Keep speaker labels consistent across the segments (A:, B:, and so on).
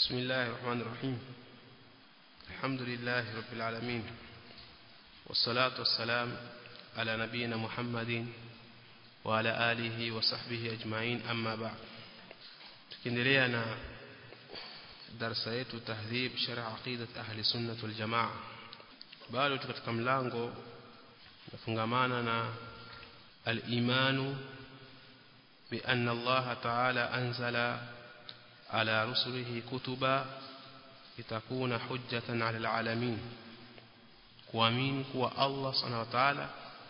A: بسم الله الرحمن الرحيم الحمد لله رب العالمين والصلاة والسلام على نبينا محمد وعلى آله وصحبه أجمعين أما بعد tukiendelea na darasa yetu tahdhib sharh aqidat ahli sunnah wal jamaa bado tuko katika mlango nafungamana na al-imanu bi anna Allah ta'ala anzala ala rusulihi kutuba litakuna hujjatan ala al-alamin kuamini kuwa Allah subhanahu wa ta'ala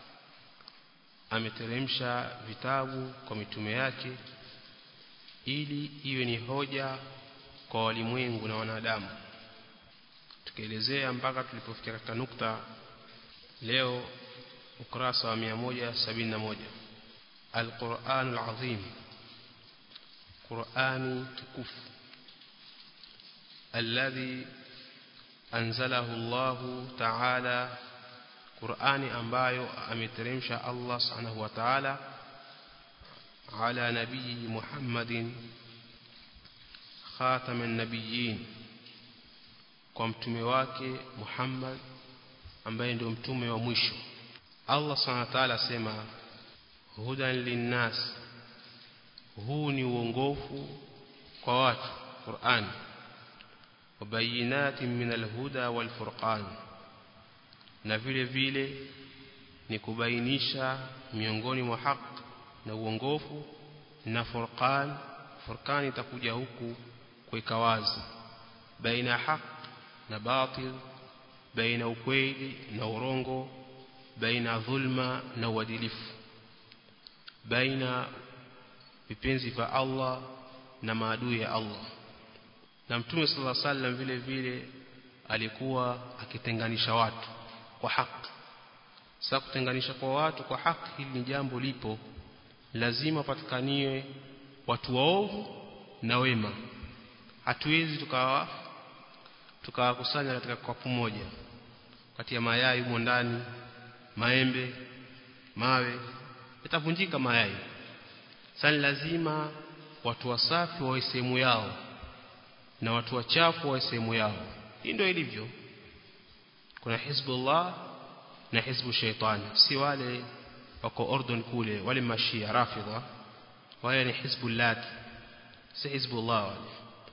A: ameteremsha vitabu kwa mitume yake ili iwe ni hoja kwa walimwengu na wanadamu tukielezea mpaka tulipofikia katika nukta leo ukurasa wa 171 Al-Qur'an al-Azim Qur'ani tukufu alladhi anzalahu Allah ta'ala Qur'ani ambayo ameteremsha Allah subhanahu wa ta'ala على نبيه محمد خاتم النبيين kwa mtume wake Muhammad ambaye ndio mtume wa mwisho Allah Subhanahu wa ta'ala asema hudan linnas huu ni uongofu kwa watu Qur'an wabayinatin min alhuda walfurqan na vile vile ni kubainisha miongoni mwa haki na uongofu na furqan furqan itakuja huku kuweka wazi baina haq na batil baina ukweli na urongo baina dhulma na uadilifu baina vipenzi vya Allah na maadui ya Allah na mtume sallallahu alaihi wasallam vile vile alikuwa akitenganisha watu kwa haki sasa kutenganisha kwa watu kwa haki hili ni jambo lipo lazima patikaniwe watu waovu na wema hatuwezi tukawa tukawakusanya katika kapu moja kati ya mayai humo ndani maembe mawe itavunjika mayai sasa lazima watu wasafi wawe sehemu yao na watu wachafu wawe sehemu yao hii ndio ilivyo kuna hizbullah na hizbu shaitani si wale wako Ordon kule wale mashia rafidha wale ni hizbullah si hizbullah wale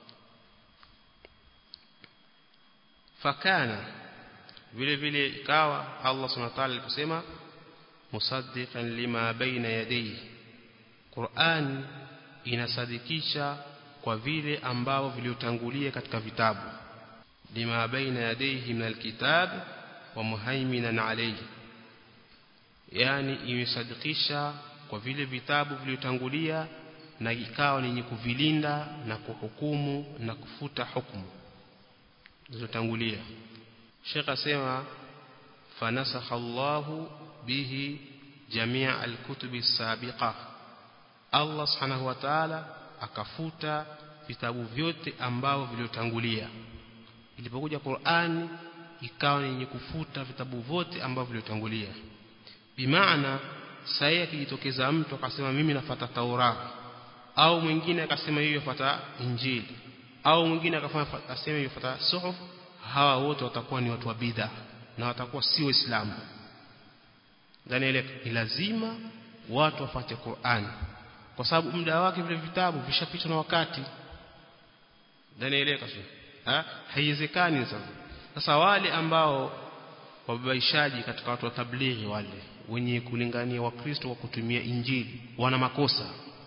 A: fakana vile vile ikawa Allah subhanahu wa ta'ala aliposema musaddiqan lima baina yadayhi Qur'an inasadikisha kwa vile ambavyo viliotangulia katika vitabu lima baina yadayhi min alkitab wa muhaiminan alayhi yani imesadikisha kwa vile vitabu vilivyotangulia na ikawa ni yenye kuvilinda na kuhukumu na kufuta hukumu zilizotangulia Sheikh asema fanasakha Allahu bihi jamia alkutubi sabiqa Allah subhanahu wa ta'ala akafuta vitabu vyote ambavyo vilivyotangulia ilipokuja Qur'ani ikawa ni yenye kufuta vitabu vyote ambavyo vilivyotangulia bimaana sahi akijitokeza mtu akasema mimi nafata Taurati au mwingine akasema hiyo yafuata Injili au mwingine akafanya aseme hiyo yafuata suhuf hawa wote watakuwa ni watu wa bid'a na watakuwa si waislamu ndani ile ni lazima watu wafate Qur'an kwa sababu muda wake vile vitabu vishapitwa na wakati ndani ile kasema ha haiwezekani sasa sasa wale ambao wababaishaji katika watu wa tablighi wale wenye kulingania wakristo wa kutumia injili wana makosa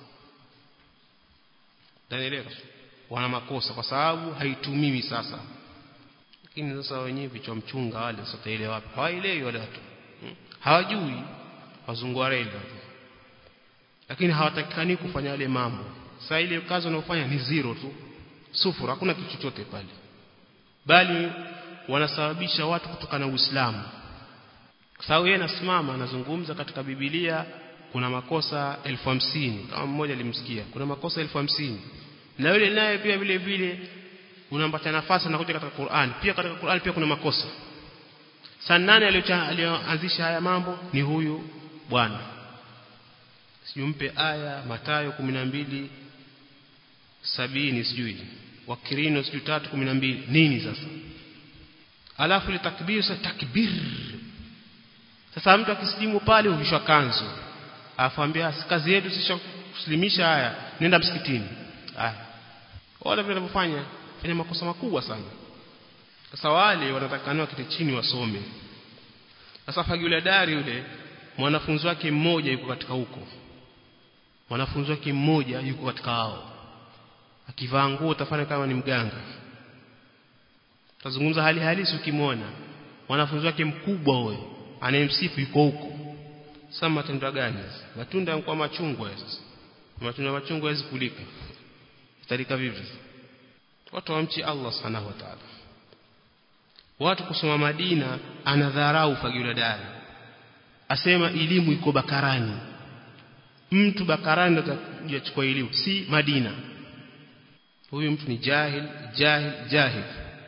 A: Danielewa wana makosa kwa sababu haitumiwi sasa lakini sasa wenyewe vichwa mchunga wale sasa ile wapi hawaelewi wale watu hmm? hawajui wazungu wa reli lakini hawatakikani kufanya yale mambo sasa ile kazi wanayofanya ni zero tu sufuru hakuna kitu chochote pale bali wanasababisha watu kutoka na Uislamu kwa sababu yeye anasimama anazungumza katika Biblia kuna makosa elfu hamsini kama mmoja alimsikia kuna makosa elfu hamsini na yule naye pia vile vile unampata nafasi anakuja katika Qur'an pia katika Qur'an pia kuna makosa sana nani aliyoanzisha haya mambo ni huyu bwana sijumpe aya Matayo 12 sabini sijui wakirino siku tatu kumi na mbili nini sasa alafu ile takbir sasa takbir sasa mtu akisilimu pale huvishwa kanzu afaambia kazi yetu sisi kuslimisha haya nenda msikitini haya wale vile wanavyofanya fanya makosa makubwa sana sasa wale wanatakaniwa kiti chini wasome sasa fagile dari yule mwanafunzi wake mmoja yuko katika huko mwanafunzi wake mmoja yuko katika hao akivaa nguo utafanya kama ni mganga tazungumza hali halisi ukimwona mwanafunzi wake mkubwa huyo anayemsifu yuko huko sasa matunda gani matunda yanakuwa machungwa sasa matunda machungwa hawezi kulika italika vipi watu wamchi Allah subhanahu wa ta'ala watu kusoma Madina anadharau fagila dari asema elimu iko Bakarani mtu Bakarani atachukua elimu si Madina huyu mtu ni jahil jahil jahil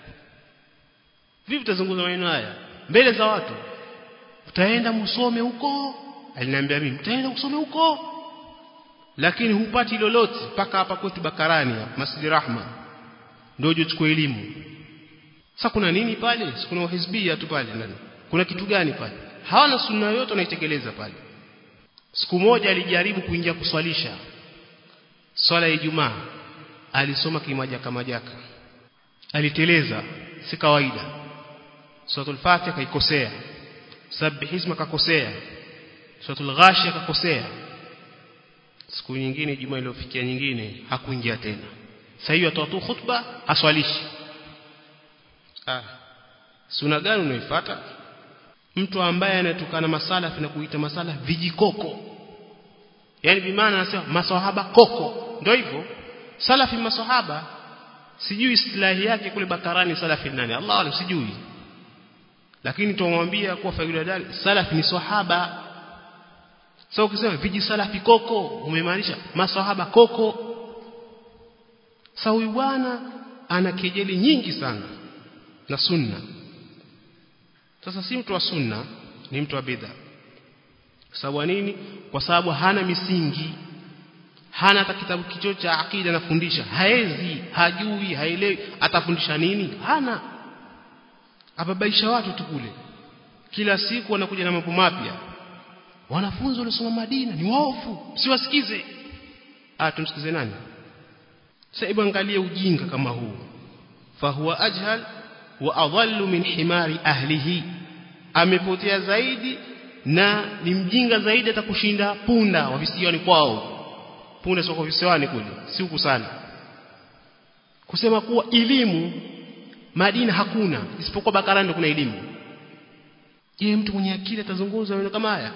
A: vipi tazungumza maneno haya mbele za watu utaenda msome huko aliniambia mimi utaenda kusome huko lakini hupati lolote mpaka hapa kwetu Bakarani Masjid Rahma ndio uchukue elimu sasa kuna nini pale kuna uhizbia tu pale ndani kuna kitu gani pale hawana sunna yote wanaitekeleza pale siku moja alijaribu kuingia kuswalisha swala ya Ijumaa alisoma kimajaka majaka aliteleza si kawaida suratul fatiha kaikosea sabbihisma kakosea suratul ghashia kakosea siku nyingine Ijumaa iliyofikia nyingine hakuingia tena sasa hiyo atoa tu khutba aswalishi ah suna gani unaifuata mtu ambaye anatukana masalafi na kuita masala vijikoko yani bimaana anasema maswahaba koko ndio hivyo salafi maswahaba sijui istilahi yake kule bakarani salafi nani Allah alim sijui lakini tumwambia kuwa faida dali salafi ni swahaba sasa so, ukisema viji salafi koko umemaanisha maswahaba koko sasa huyu bwana ana kejeli nyingi sana na sunna sasa si mtu wa sunna ni mtu wa bid'a sababu nini kwa sababu hana misingi hana hata kitabu kicho cha akida anafundisha haezi hajui haelewi atafundisha nini hana ababaisha watu tu kule kila siku wanakuja na mambo mapya wanafunzi waliosoma Madina ni waofu siwasikize ah tumsikize nani sasa hebu angalia ujinga kama huu fahuwa ajhal wa adhallu min himari ahlihi amepotea zaidi na ni mjinga zaidi atakushinda punda wa visiwani kwao punda sio kwa visiwani kule si huku sana kusema kuwa elimu Madina hakuna isipokuwa Bakarani kuna elimu je mtu mwenye akili atazungumza maneno kama haya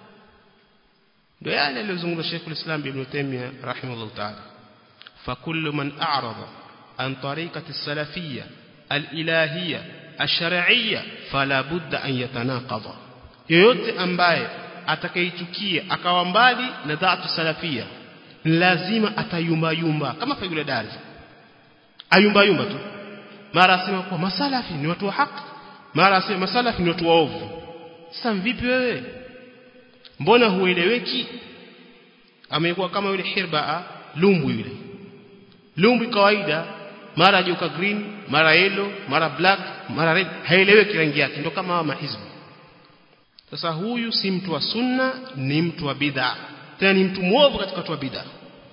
A: ndio yale aliyozungumza Sheikh al-Islam Ibn Taymiyyah rahimahullah ta'ala فكل من أعرض عن طريقة السلفية الإلهية الشرعية فلا بد أن يتناقض yoyote ambaye atakayechukia akawa mbali na dhatu salafia lazima atayumba yumba kama fagula dari ayumba yumba tu mara asema kwa masalafi ni watu wa haki mara asema masalafi ni watu waovu sasa vipi wewe mbona hueleweki amekuwa kama yule hirba lumbu yule lumbu kawaida mara joka green mara yellow mara black mara red haieleweki rangi yake ndio kama hawa mahizbu sasa huyu si mtu wa sunna ni mtu wa bid'a tena ni mtu mwovu katika watu wa bid'a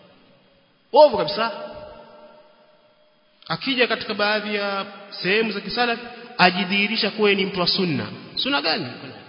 A: ovu kabisa akija katika baadhi ya sehemu za kisalafi ajidhihirisha kuwa ni mtu wa sunna sunna gani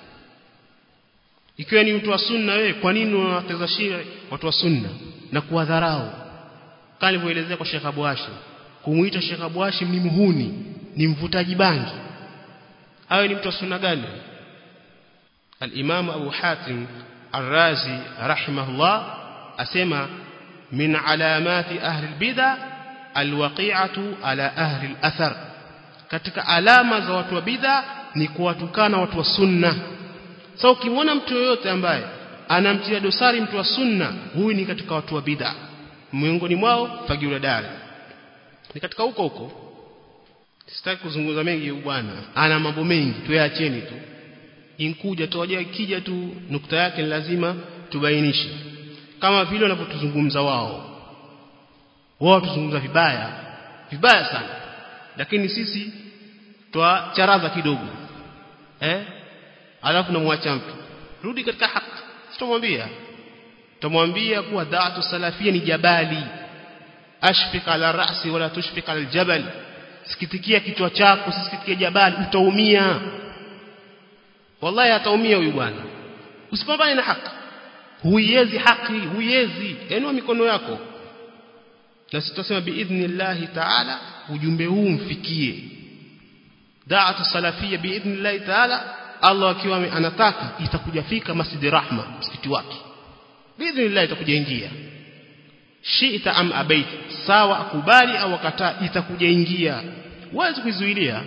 A: ikiwa ni mtu wa sunna wewe kwa nini unawateza shire watu wa sunna na kuwadharau kama nilivyoelezea kwa Sheikh Abu Hashim kumuita Sheikh Abu Hashim ni muhuni ni mvutaji bangi awe ni mtu wa sunna gani al-Imam Abu Hatim Ar-Razi rahimahullah asema min alamati ahli al-bid'a al-waqi'atu ala ahli al-athar katika alama za watu wa bid'a ni kuwatukana watu wa sunna sasa so, ukimwona mtu yoyote ambaye anamtia dosari mtu wa sunna huyu ni katika watu wa bid'a miongoni mwao fagiula dari ni katika huko huko sitaki kuzungumza mengi bwana ana mambo mengi tuyaacheni tu inkuja tuwaje kija tu nukta yake ni lazima tubainishe kama vile wanavyotuzungumza wao wao tuzungumza vibaya vibaya sana lakini sisi twacharaza kidogo eh alafu namwacha mtu rudi katika haki sitomwambia tumwambia kuwa da'atu salafia ni jabali ashfik ala ra'si wala tushfik ala aljabal sikitikia kichwa chako sisikitikie jabali utaumia wallahi ataumia huyu bwana usipambane na haki huiezi haki huiezi enua mikono yako na sitasema biidhnillahi ta'ala ujumbe huu mfikie da'atu salafia biidhnillahi ta'ala Allah akiwa anataka itakuja fika Masjid Rahma msikiti wake biidhnillah itakuja ingia shiita am abait sawa akubali au akataa itakuja ingia huwezi kuizuilia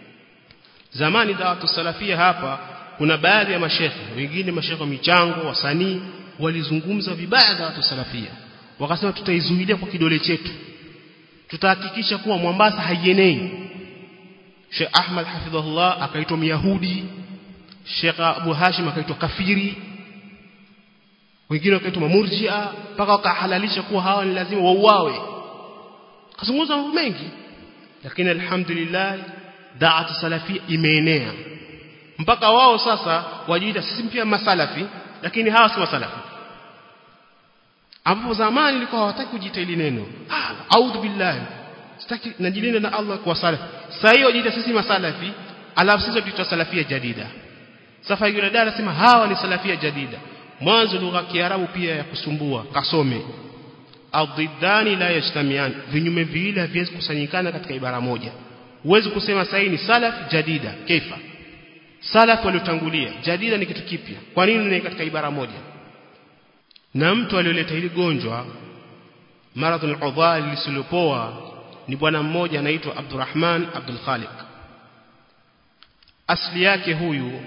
A: zamani dawatu salafia hapa kuna baadhi ya mashekhe wengine mashekhe wa michango wasanii walizungumza vibaya dawatu salafia wakasema tutaizuilia kwa kidole chetu tutahakikisha kuwa Mombasa haienei Sheikh Ahmad hafidhahullah akaitwa Myahudi Sheikh Abu Hashim akaitwa kafiri wengine wakaitwa mamurjia mpaka wakahalalisha kuwa hawa ni lazima wauawe kazungumza mambo mengi lakini alhamdulillah da'at salafi imeenea mpaka wao sasa wajiita sisi pia masalafi lakini hawa si masalafi ambapo zamani ilikuwa hawataki kujiita ile neno ah a'udhu billahi sitaki najilinda na Allah kwa salafi sasa hiyo wajiita sisi masalafi alafu sisi tuitwa salafia jadida sasa yule dada sema hawa ni salafia jadida mwanzo lugha ya kiarabu pia ya kusumbua kasome adidani la yajtamian vinyume viwili haviwezi kusanyikana katika ibara moja huwezi kusema sahi ni salaf jadida kaifa salaf waliotangulia jadida ni kitu kipya kwa nini ni katika ibara moja na mtu aliyoleta hili gonjwa maradhul udhal lisilopoa ni bwana mmoja anaitwa Abdurrahman Abdul Khaliq asli yake huyu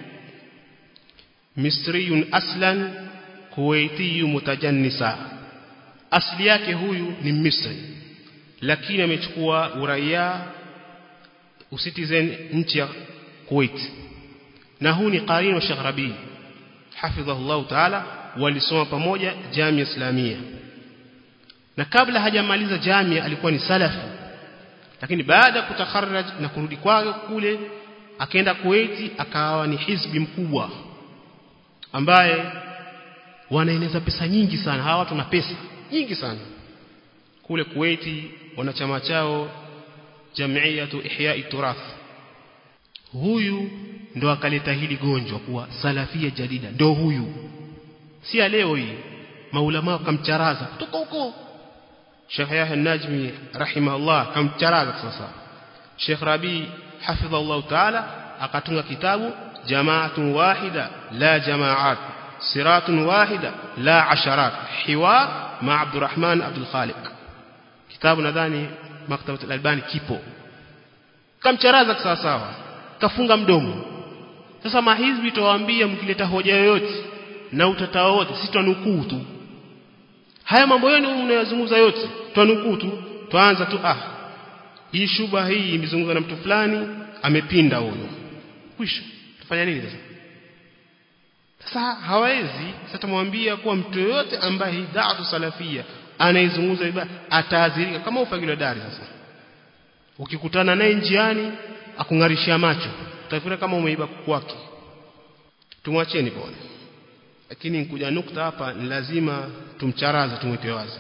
A: misriyun aslan kuwaitiyu mutajannisa asli yake huyu ni misri lakini amechukua uraia usitizen nchi ya Kuwait na huu ni qarin wa Sheikh Rabi hafidhahullah ta'ala walisoma pamoja jamia islamia na kabla hajamaliza jamia alikuwa ni salafi lakini baada ya kutakharraj na kurudi kwake kule akaenda Kuwait akawa ni hizbi mkubwa ambaye wanaeneza pesa nyingi sana hawa watu na pesa nyingi sana kule Kuwaiti wanachama chao Jamiatu Ihya'i Turath huyu ndo akaleta hili gonjwa kuwa salafia jadida ndo huyu si leo hii maulama wakamcharaza kutoka huko Sheikh Yahya Najmi rahimahullah kamcharaza sasa Sheikh Rabi hafidhahullah ta'ala akatunga kitabu jamaatun wahida la jamaat siratun wahida la asharat hiwar ma Abdurrahman Abdul Khaliq kitabu nadhani maktabat al-Albani kipo kamcharaza sawa sawa kafunga mdomo sasa mahizbi tuwaambia mkileta hoja yoyote na utata wote si twanukuu tu haya mambo yenu mnayozungumza yote twanukuu tu twaanza tu ah hii shuba hii imezungumzwa na mtu fulani amepinda huyo kwisha tufanya nini sasa sasa hawezi sasa tumwambia kuwa mtu yote ambaye hii da'atu salafia anaizungumza vibaya ataadhirika kama ufagilo dari sasa ukikutana naye njiani akungarishia macho utafikiri kama umeiba kwake tumwacheni bwana lakini nikuja nukta hapa ni lazima tumcharaze tumweke wazi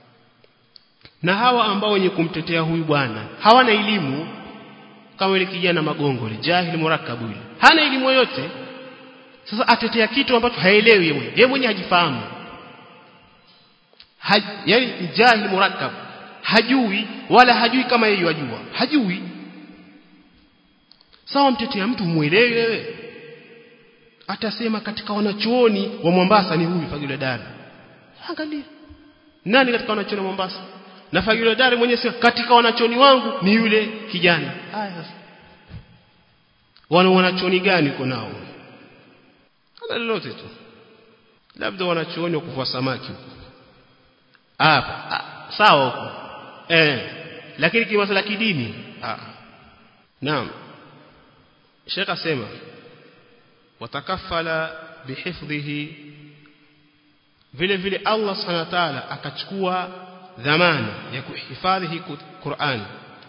A: na hawa ambao wenye kumtetea huyu bwana hawana elimu kama yule kijana magongo ile jahili murakabu ile hana elimu yoyote sasa atetea kitu ambacho haelewi yeye mwenyewe yeye mwenyewe hajifahamu Haj, yani jahili murakab hajui wala hajui kama yeye yajua hajui sawa mtetea mtu muelewe wewe atasema katika wanachuoni wa Mombasa ni huyu Fagile Dari angalia nani katika wanachuoni wa Mombasa na Fagile Dari mwenyewe sema katika wanachuoni wangu ni yule kijana haya sasa wana wanachuoni gani uko nao hana lolote tu labda wanachuoni wa kuvua samaki huko hapa sawa huko eh lakini kimasuala kidini ah naam Sheikh asema watakafala bihifdhihi vile vile Allah subhanahu wa ta'ala akachukua dhamana ya kuhifadhi Qur'an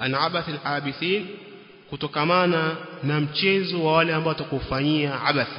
A: an abathil abithin kutokamana na mchezo wa wale ambao watakufanyia abath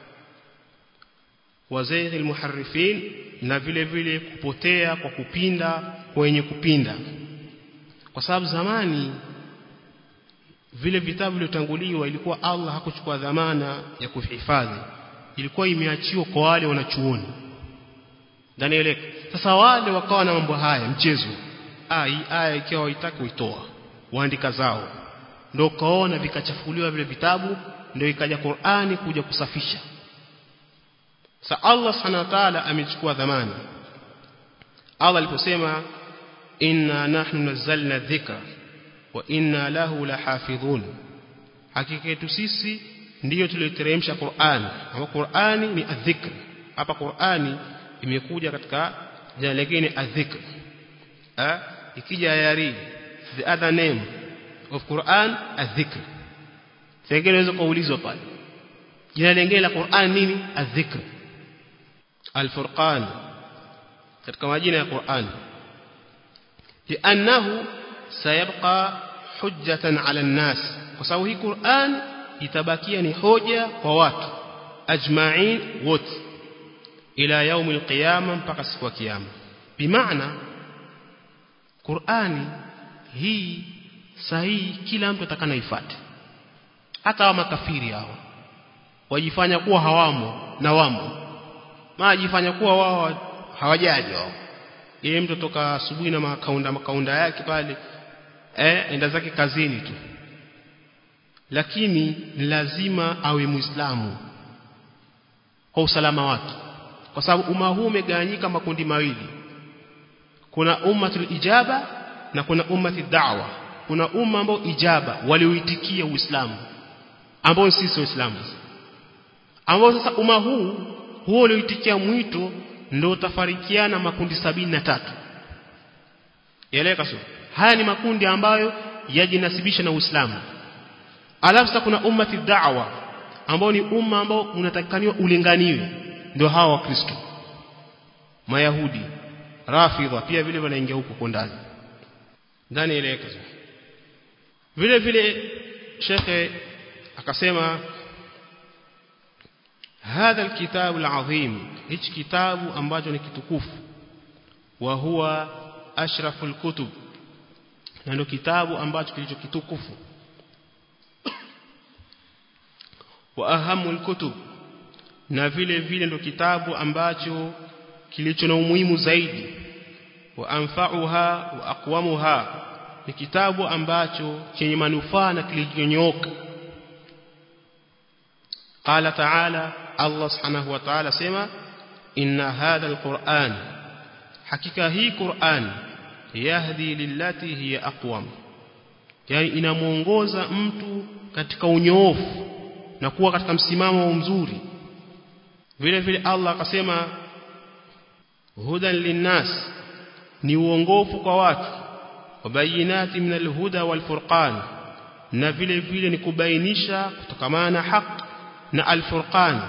A: wa zayghil muharrifin na vile vile kupotea kwa kupinda kwenye kupinda kwa sababu zamani vile vitabu vilivyotanguliwa ilikuwa Allah hakuchukua dhamana ya kuhifadhi ilikuwa imeachiwa kwa wale wanachuoni ndani ile sasa wale wakawa na mambo haya mchezo ah hii aya ikiwa waitaka uitoa waandika zao ndio kaona vikachafuliwa vile vitabu ndio ikaja Qur'ani kuja kusafisha sa Allah subhanahu wa ta'ala amechukua dhamana Allah aliposema inna nahnu nazzalna dhikra wa inna lahu lahafidhun hakika yetu sisi ndiyo tulioteremsha Qur'an ama Qur'ani ni adhikr hapa Qur'ani imekuja katika jina lingine adhikr eh ikija yari the other name of Quran adhikr sengine unaweza kuulizwa pale jina lingine la Qur'an nini adhikr al-furqan katika majina ya Qur'an لانه سيبقى حجة على الناس kwa sababu hii Qur'an itabakia ni hoja kwa watu ajma'in wote ila yaum al-qiyama mpaka siku ya kiyama bimaana Qur'ani hii sahihi kila mtu atakana ifuate hata wa makafiri hao wajifanya kuwa hawamo na wamo majifanya kuwa wao hawajaji wao yeye mtu toka asubuhi na makaunda makaunda yake pale eh enda zake kazini tu lakini lazima awe muislamu kwa usalama wake kwa sababu umma huu umegawanyika makundi mawili kuna ummatul ijaba na kuna ummati da'wa kuna umma ambao ijaba walioitikia uislamu ambao sisi waislamu ambao sasa umma huu huo ulioitikia mwito ndio utafarikiana makundi sabini na tatu yaeleka sio haya ni makundi ambayo yajinasibisha na Uislamu alafu sasa kuna ummati da'wa ambao ni umma ambao unatakikaniwa ulinganiwe ndio hawa wakristo mayahudi rafidha pia vile wanaingia huko kwa ndani ndani eleka vile vile shekhe akasema هذا الكتاب العظيم hichi kitabu ambacho ni kitukufu wa huwa ashraful kutub na ndio kitabu ambacho kilicho kitukufu wa ahamul kutub na vile vile ndio kitabu ambacho kilicho na umuhimu zaidi wa anfa'uha wa aqwamuha ni kitabu ambacho chenye manufaa na kilichonyooka قال تعالى الله سبحانه وتعالى سما إن هذا القرآن حقيقة هي قرآن يهدي للتي هي أقوم يعني inamuongoza mtu katika unyoofu na kuwa katika msimamo mzuri vile vile Allah akasema hudan linnas ni uongofu kwa watu wabayinati min alhuda walfurqan na vile vile ni kubainisha kutokamana na haki na al-Furqan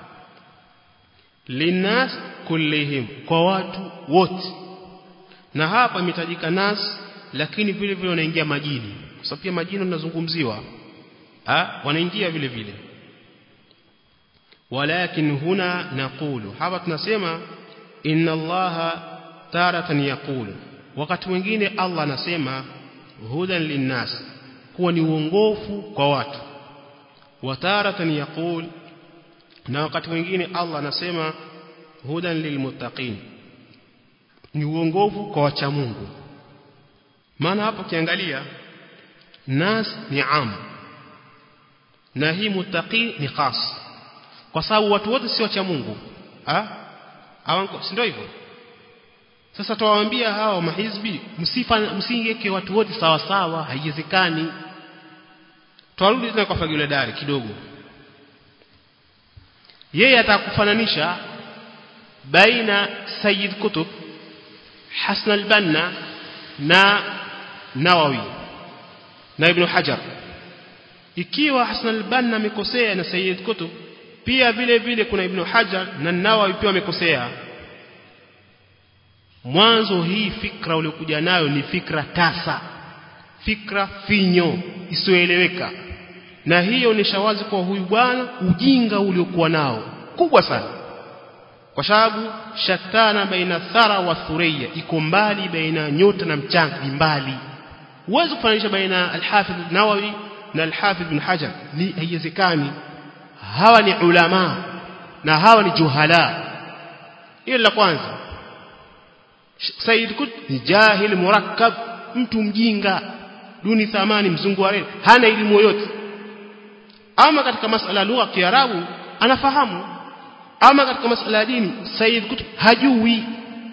A: linas kullihim kwa watu wote na hapa imetajika nas lakini vile vile wanaingia majini kwa sababu pia majini tunazungumziwa ah wanaingia vile vile walakin huna naqulu hapa tunasema inna allaha taratan yaqulu wakati mwingine Allah anasema hudan linnas kuwa ni uongofu kwa watu wataratan yaqul na wakati mwingine Allah anasema hudan lilmuttaqin ni uongofu kwa wacha Mungu maana hapo kiangalia nas ni am na hii muttaqi ni khas kwa sababu watu wote si wacha Mungu ah awanko si ndio hivyo sasa tuwaambia hao mahizbi msifa msingeke watu wote sawa sawa haiwezekani twarudi tena kwa fagile dari kidogo yeye atakufananisha baina Sayyid Kutub Hasan al-Banna na Nawawi na Ibn Hajar ikiwa Hasan al-Banna amekosea na Sayyid Kutub pia vile vile kuna Ibn Hajar na Nawawi pia wamekosea mwanzo hii fikra uliokuja nayo ni fikra tasa fikra finyo isiyoeleweka na hiyo ni shawazi kwa huyu bwana ujinga uliokuwa nao kubwa sana kwa sababu shatana baina thara wa thureya iko mbali baina nyota na mchanga ni mbali huwezi kufananisha baina al-Hafidh Nawawi na al-Hafidh Ibn Hajar ni haiwezekani hawa ni ulama na hawa ni juhala hilo la kwanza Said Qutb ni jahil murakkab mtu mjinga duni thamani mzungu wa reli hana elimu yoyote ama katika masala ya lugha ya Kiarabu anafahamu ama katika masala ya dini Said Qutb hajui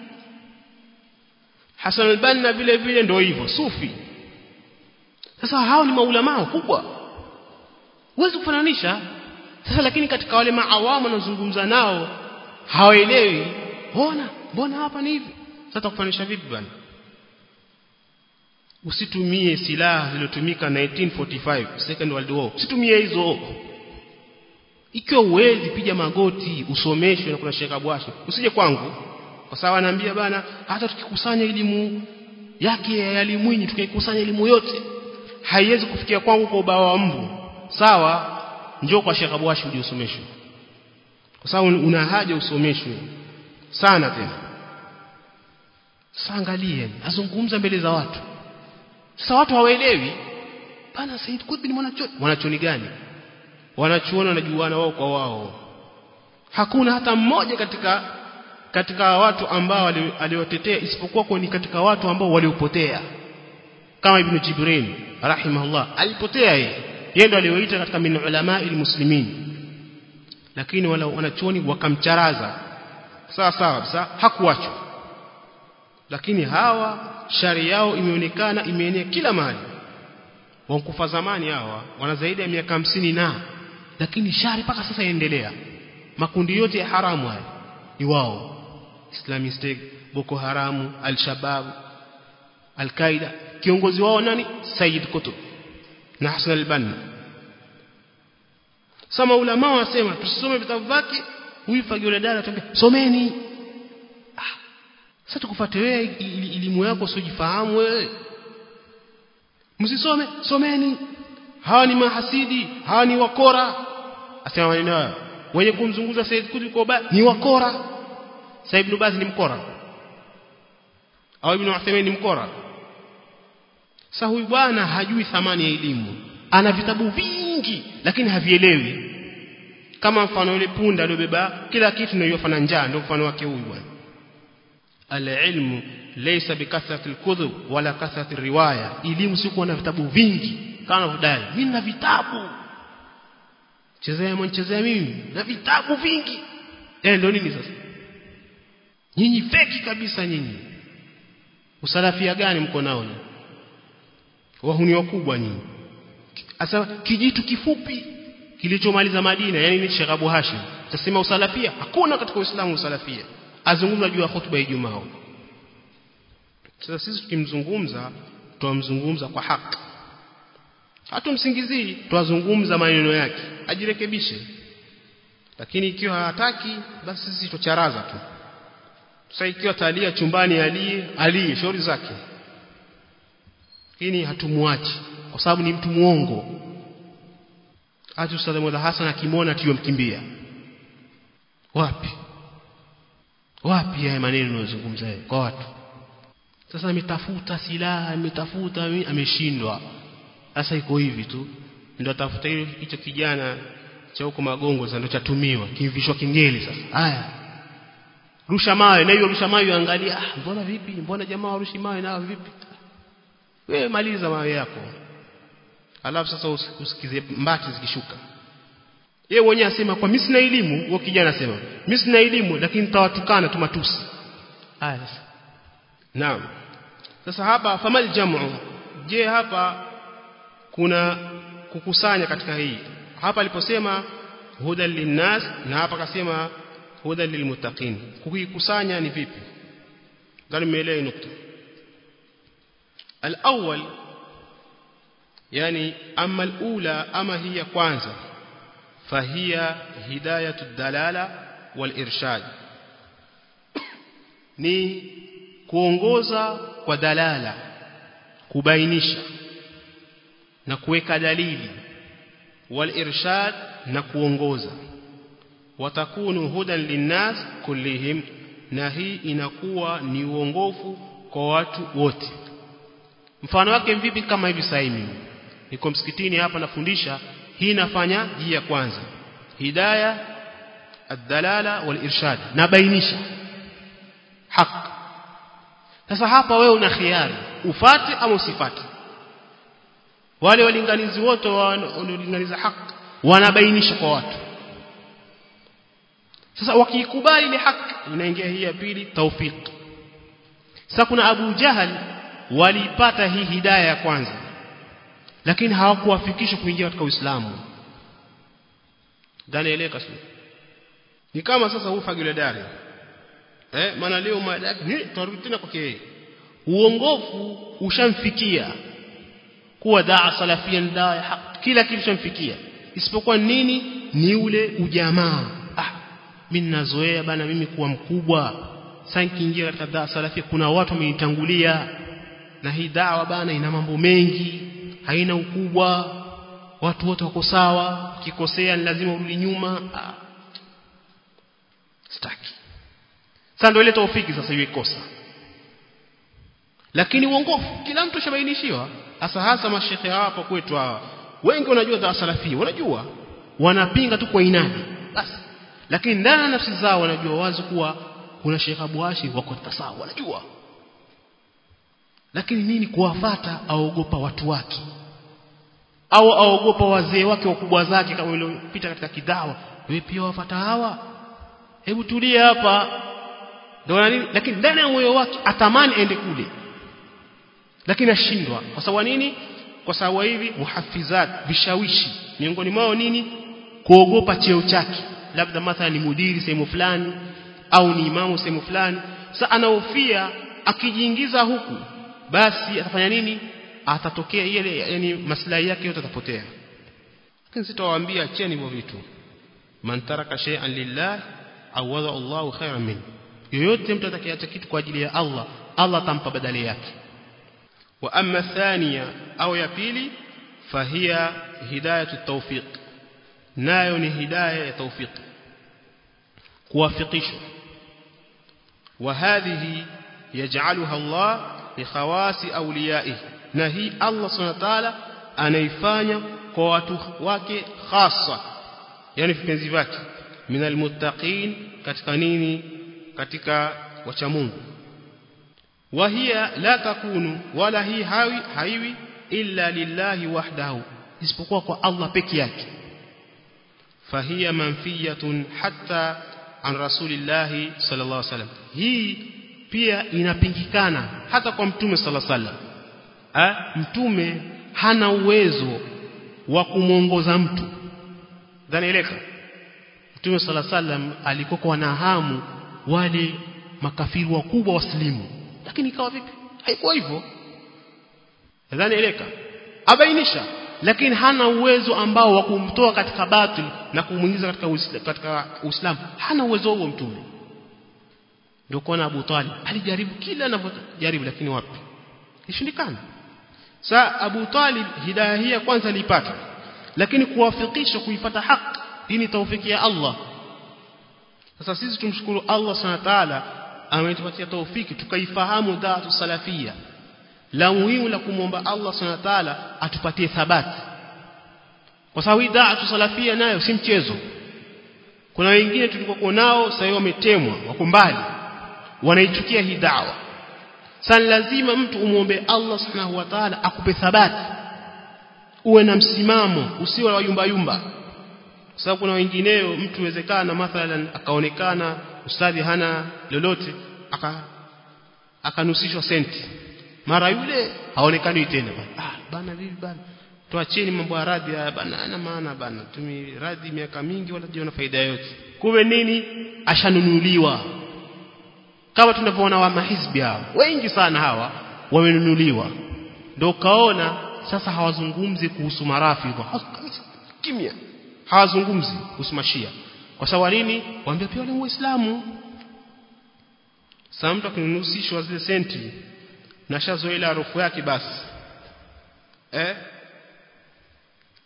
A: Hassan al-Banna vile vile ndio hivyo sufi sasa hao ni maulama kubwa huwezi kufananisha sasa lakini katika wale maawamu wanazungumza nao hawaelewi mbona mbona hapa ni hivi sasa kufananisha vipi bwana usitumie silaha zilizotumika 1945 second world war usitumie hizo ikiwa uwezi piga magoti usomeshwe na kuna Sheikh Abwashi usije kwangu kwa sababu anaambia bana hata tukikusanya elimu yake ya Mwinyi tukaikusanya elimu yote haiwezi kufikia kwangu kwa ubao wa mbu sawa njoo kwa Sheikh Abwashi uje usomeshwe kwa sababu una haja usomeshwe sana tena sasa angalie azungumza mbele za watu sasa watu hawaelewi bana Said Qutb ni mwanachuoni mwanachuoni gani wanachuoni wanajuana wao kwa wao hakuna hata mmoja katika katika watu ambao aliotetea isipokuwa kwa ni katika watu ambao waliopotea kama ibn Jibrin rahimahullah alipotea yeye yeye ndo alioita katika min ulama almuslimin lakini wala wanachuoni wakamcharaza sawa sawa sasa hakuachwa lakini hawa shari yao imeonekana imeenea kila mahali wankufa zamani hawa wana zaidi ya miaka hamsini na lakini shari mpaka sasa yaendelea makundi yote ya haramu haya ni wao Islamist Boko Haramu Al-Shabaab Al-Qaeda kiongozi wao nani Said Qutb na Hassan al-Banna sama ulama wasema tusisome vitabu vyake huyu fagio la dada tuambia someni ah sasa tukufuate wewe elimu yako usijifahamu wewe msisome someni hawa ni mahasidi hawa ni wakora asema maneno hayo wenye kumzunguza Said Qutb kwa ni wakora Said ibn Baz ni mkora au ibn Uthaymeen ni mkora sasa huyu bwana hajui thamani ya elimu ana vitabu vingi lakini havielewi kama mfano yule punda aliyobeba kila kitu na yofana njaa ndio mfano wake huyu bwana al-ilmu laysa bikathrati al-kutub wala kathrati riwaya elimu si kuwa na vitabu vingi kama vodai mimi na vitabu chezea mwanchezea mimi na vitabu vingi eh ndio nini sasa nyinyi feki kabisa nyinyi usalafia gani mko nao wahuni wakubwa nyinyi Asa kijitu kifupi kilichomaliza Madina yani ni Sheikh Abu Hashim tasema usalafia hakuna katika Uislamu usalafia azungumza juu ya hutuba ya Ijumaa sasa sisi tukimzungumza tuamzungumza kwa haki hatumsingizii tuwazungumza maneno yake ajirekebishe lakini ikiwa hataki basi sisi tucharaza tu sasa ikiwa talia chumbani alie alie shauri zake lakini hatumwachi kwa sababu ni mtu muongo hata Ustadh Mwala Hassan akimwona tiyo mkimbia wapi wapi haya maneno unayozungumza kwa watu sasa ametafuta silaha ametafuta ameshindwa sasa iko hivi tu ndio atafuta hiyo hicho kijana cha huko magongo sasa ndio chatumiwa kivishwa kingeli sasa haya rusha mawe na hiyo rusha mawe angalia ah mbona vipi mbona jamaa warushi mawe na vipi wewe maliza mawe yako alafu sasa usikize mbati zikishuka yeye mwenyewe asema kwa mimi sina elimu huyo kijana asema mimi sina elimu lakini nitawatukana tu matusi haya naam sasa hapa famal jamu je hapa kuna kukusanya katika hii hapa aliposema huda linnas na hapa akasema huda lilmuttaqin kukikusanya ni vipi gani mmeelewa nukta الأول يعني أما الأولى أما هي كwanza فهي هداية الدلالة والإرشاد ni kuongoza kwa dalala kubainisha na kuweka dalili wal irshad na kuongoza watakunu hudan linnas kullihim na hii inakuwa ni uongofu kwa watu wote mfano wake vipi kama hivi sasa hivi niko msikitini hapa nafundisha hii nafanya hii ya kwanza hidayah ad-dalala wal irshad nabainisha haki sasa hapa wewe una khiari ufate ama usifate wale walinganizi wote wanaolinganiza haki wanabainisha kwa watu sasa wakiikubali ile haki inaingia hii ya pili tawfiq sasa kuna Abu Jahal walipata hii hidayah ya kwanza lakini hawakuwafikisha kuingia katika Uislamu ndani ile kasema ni kama sasa huu fagile dari eh maana leo madaki ni tutarudi tena kwake uongofu ushamfikia kuwa daa salafia daa ya haq kila kitu shamfikia isipokuwa nini ni ule ujamaa ah mimi ninazoea bana mimi kuwa mkubwa sasa nikiingia katika daa salafia kuna watu wamenitangulia na hii dawa bana ina mambo mengi haina ukubwa watu wote wako sawa ukikosea ni lazima urudi nyuma ah. sitaki sasa ndio ile taufiki sasa iwe kosa lakini uongofu kila mtu shabainishiwa hasa hasa mashekhe hapa kwetu hawa wengi wanajua za salafia wanajua wanapinga tu kwa inadi basi lakini ndani ya nafsi zao wanajua wazi kuwa kuna Sheikh Abu Hashim wako sawa wanajua lakini nini kuwafata aogopa watu wake au aogopa wazee wake wakubwa zake kama waliopita katika kidawa wewe pia wafata hawa hebu tulia hapa ndio nini lakini ndani ya moyo wake atamani aende kule lakini ashindwa kwa sababu nini kwa sababu hivi muhafizat vishawishi miongoni mwao nini kuogopa cheo chake labda mathalan ni mudiri sehemu fulani au ni imamu sehemu fulani sasa anahofia akijiingiza huku basi atafanya nini atatokea ile yani maslahi yake yote atapotea lakini sitawaambia acheni hivyo vitu man taraka shay'an lillah awada Allahu khairan min yoyote mtu atakayeacha kitu kwa ajili ya Allah Allah atampa badali yake wa amma thania au ya pili fahiya hidayatu tawfiq nayo ni hidayah ya tawfiq kuwafikishwa wa hadhihi yaj'aluha Allah li khawasi awliyaihi na hii Allah subhanahu wa ta'ala anaifanya kwa watu wake hasa yani vipenzi vyake minal muttaqin katika nini katika wacha Mungu wahia la takunu wala hii hawi haiwi illa lillahi wahdahu isipokuwa kwa Allah peke yake fahiya manfiyatun hatta an rasulillahi sallallahu alaihi wasallam hii pia inapingikana hata kwa mtume sallallahu alaihi wasallam ha? mtume hana uwezo wa kumwongoza mtu dhanieleka mtume sala sallam alikuwa na hamu wale makafiri wakubwa waslimu lakini ikawa vipi haikuwa hivyo dhanieleka abainisha lakini hana uwezo ambao wa kumtoa katika batil na kumuingiza katika uisla, katika Uislamu hana uwezo huo mtume ndio kwa Abu Talib alijaribu kila anavyojaribu lakini wapi ishindikana Sa Abu Talib hidayah hii ya kwanza alipata lakini kuwafikisha kuifata haki hii ni taufiki ya Allah sasa sisi tumshukuru Allah Subhanahu wa ta'ala ametupatia taufiki tukaifahamu dhatu salafia la muhimu la kumwomba Allah Subhanahu wa ta'ala atupatie thabati kwa sababu hii dhatu salafia nayo si mchezo kuna wengine tulikokuwa nao sasa wametemwa wako mbali wanaichukia hii da'wa sasa lazima mtu umuombe Allah subhanahu wa ta'ala akupe thabati uwe na msimamo usiwe wa yumba yumba sababu kuna wengineo mtu wezekana mathalan akaonekana ustadhi hana lolote aka akanusishwa senti mara yule haonekani tena ah bana vipi bana tuacheni mambo ya radhi haya bana hana maana bana tumi radhi miaka mingi wala jiona faida yote kumbe nini ashanunuliwa kama tunavyoona wa mahizbi hao wengi sana hawa wamenunuliwa ndio kaona sasa hawazungumzi kuhusu marafidha kimya hawazungumzi kuhusu mashia kwa sababu nini waambia pia wale muislamu sasa mtu akinunusishwa zile senti na shazoea ile harufu yake basi eh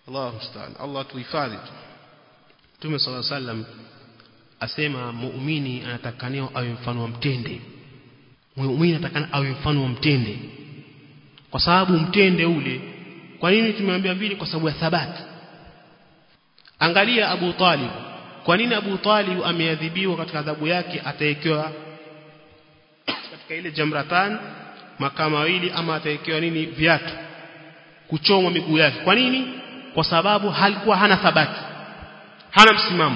A: Allah musta'an Allah tuhifadhi Mtume صلى الله عليه وسلم asema muumini anatakaniwa awe mfano wa mtende muumini anatakana awe mfano wa mtende kwa sababu mtende ule kwa nini tumeambia vile kwa sababu ya thabati angalia Abu Talib kwa nini Abu Talib ameadhibiwa katika adhabu yake ataekewa katika ile jamratan makaa mawili ama ataekewa nini viatu kuchomwa miguu yake kwa nini kwa sababu halikuwa hana thabati hana msimamo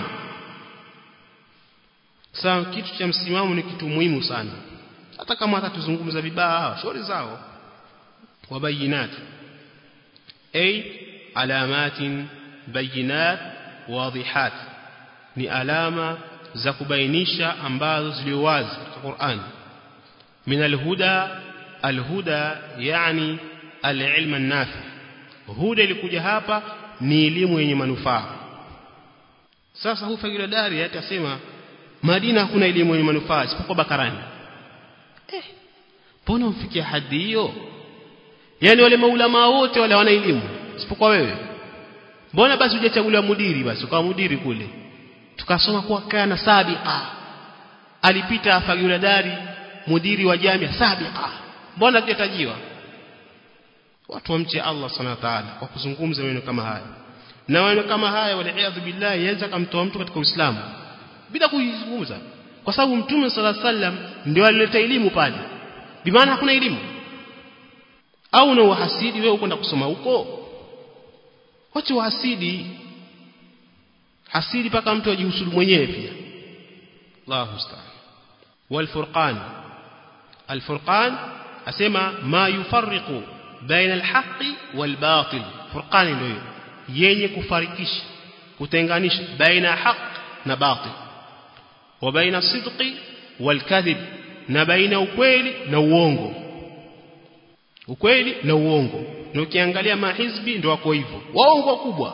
A: sasa kitu cha msimamo ni kitu muhimu sana hata kama atatuzungumza vibaya hawa shauri zao wabayinat ay alamatin bayinat wadihat ni alama za kubainisha ambazo zilio wazi katika Qur'an min alhuda alhuda yani alilm an-nafi huda ilikuja hapa ni elimu yenye manufaa sasa huu fagila dari atasema Madina hakuna elimu yenye manufaa isipokuwa Bakarani eh mbona umfikia hadi hiyo yani wale maulama wote wale wana elimu isipokuwa wewe mbona basi hujachaguliwa mudiri basi ukawa mudiri kule tukasoma kuwa kana sabiqa alipita fagila dari mudiri wa jamia sabiqa mbona hajatajiwa watu wamche Allah subhanahu wa ta'ala kwa kuzungumza maneno kama haya na maneno kama haya waliaadhu billahi yaweza kumtoa mtu katika Uislamu bila kuizungumza kwa sababu mtume sala sallam ndio alileta elimu pale bimaana hakuna elimu au na uhasidi wewe ukwenda kusoma huko wacha uhasidi hasidi paka mtu ajihusudu mwenyewe pia Allahu musta'an wal furqan al furqan asema ma yufarriqu baina al haqqi wal batil furqan ndio yenye kufarikisha kutenganisha baina haq na batil wa baina sidqi wal kadhib na baina ukweli na uongo ukweli na uongo na ukiangalia mahizbi ndio wako hivyo waongo wakubwa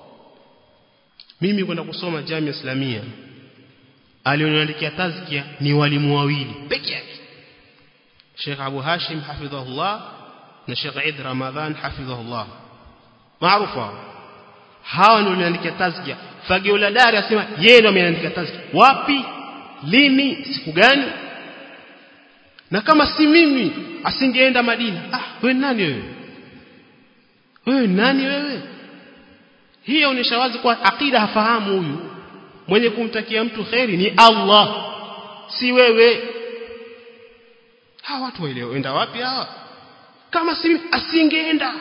A: mimi kwenda kusoma jamia islamia alioniandikia tazkia ni walimu wawili peke yake Sheikh Abu Hashim hafidhahullah na Sheikh Eid Ramadhan hafidhahullah maarufu hawa ndio waliandikia tazkia fagio la dari asema yeye ndio ameandika tazkia wapi lini siku gani na kama si mimi asingeenda Madina ah wewe nani wewe wewe nani wewe hii inaonyesha wazi kwa akida hafahamu huyu mwenye kumtakia mtu kheri ni Allah si wewe hawa watu waeleenda wapi hawa kama si asingeenda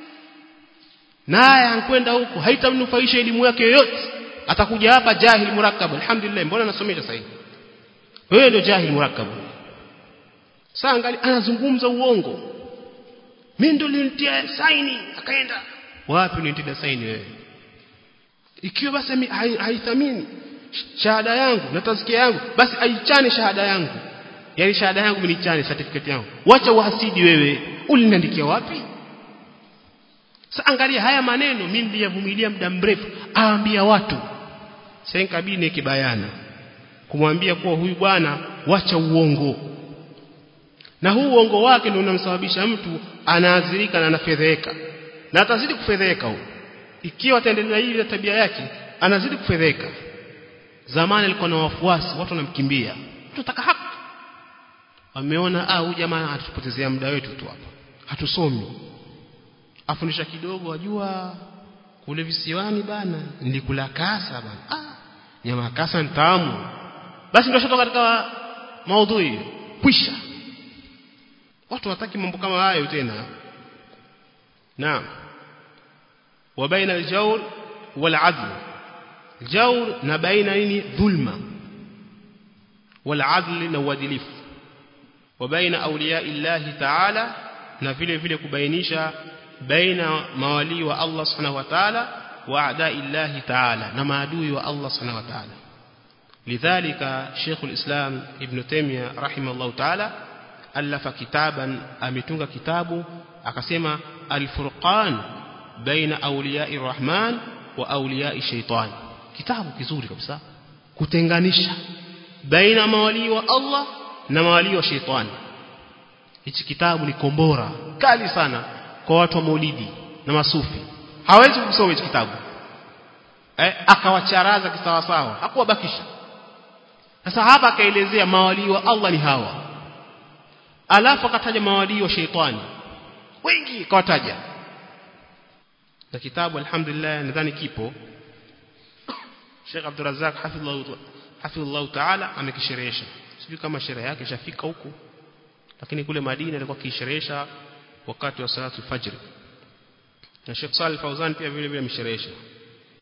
A: naye ankwenda huko haitamnufaisha elimu yake yoyote atakuja hapa jahil murakkab alhamdulillah mbona nasomesha sasa hivi wewe ndio jahil murakkab sasa angali anazungumza uongo mimi ndio nilitia saini akaenda wapi nilitia saini wewe ikiwa basi haithamini shahada yangu na tazkia yangu basi aichane shahada yangu yani shahada yangu mimi nichane certificate yangu wacha uhasidi wewe uliniandikia wapi sasa angalia haya maneno mimi niliyavumilia muda mrefu aambia watu sasa kabine kibayana kumwambia kuwa huyu bwana wacha uongo na huu uongo wake ndio unamsababisha mtu anaadhirika na anafedheka na atazidi kufedheka huyo ikiwa ataendelea hivi na tabia yake anazidi kufedheka zamani alikuwa na wafuasi watu wanamkimbia tunataka haki wameona ah huyu jamaa atupotezea muda wetu tu hapa hatusomi afundisha kidogo wajua kule visiwani bana nilikula kasa bana ah nyama kasa ni tamu basi ndio shotoka katika maudhui kwisha watu wataki mambo kama hayo tena naam وبين الجور والعدل جور نبين نيني ظلمة والعدل نوادلف وبين أولياء الله تعالى نفيل فيل كبينيشا بين موالي والله سبحانه وتعالى وأعداء الله تعالى نما عدوي والله سبحانه وتعالى لذلك شيخ الإسلام ابن تيمية رحمه الله تعالى ألف كتابا أمتنغ كتابه أكسم الفرقان بين أولياء الرحمن وأولياء الشيطان kitabu kizuri kabisa kutenganisha baina mawali wa Allah na mawali wa shetani hichi kitabu ni kombora kali sana kwa watu wa maulidi na masufi hawezi kusoma hicho kitabu eh, akawacharaza kisawasawa hakuwabakisha sasa hapa akaelezea mawalii wa Allah ni hawa alafu akataja mawalii wa sheitani wengi kawataja na kitabu alhamdulillah nadhani kipo Sheikh Abdul Razzaq hafidhullah hafidhullah ta'ala amekisherehesha sijui kama sherehe yake ishafika huku lakini kule Madina alikuwa kisherehesha wakati wa salatu fajr na Sheikh Salih Fauzan pia vile vile amesherehesha